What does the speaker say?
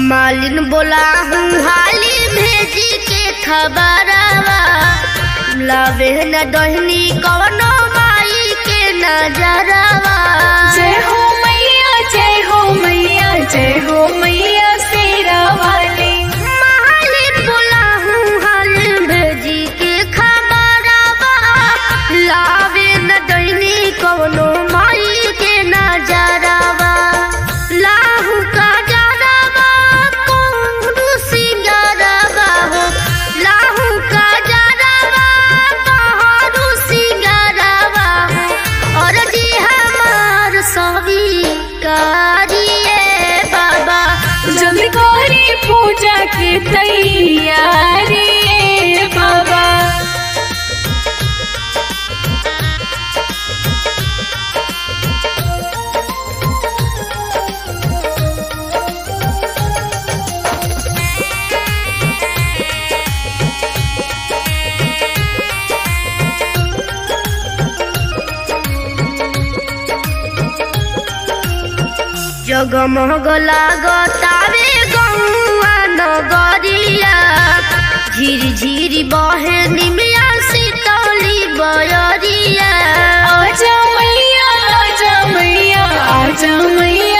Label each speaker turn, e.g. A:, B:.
A: मालिन बोला हूँ हाली भेजी के खबरवा लावे न दहनी कवनो माई के नजरवा
B: जय हो मैया जय हो मैया जय हो मैया शेरा वाली
A: मालिन बोला हूँ हाली भेजी के खबरवा लावे न दहनी कवनो माई के नजरवा लाहू का जरवा कोहरू सिंगरवा हो लाहू का जरवा कोहरू सिंगरवा हो और जी हमार सभी कारिए बाबा
B: जल्दी करी पूजा की तैयारी ए बाबा
A: जगमग लागतावे गौआ नगरिया झिरी झिरी बहे निमिया शीतली बयरिया
B: आजा मैया आजा मैया आजा मैया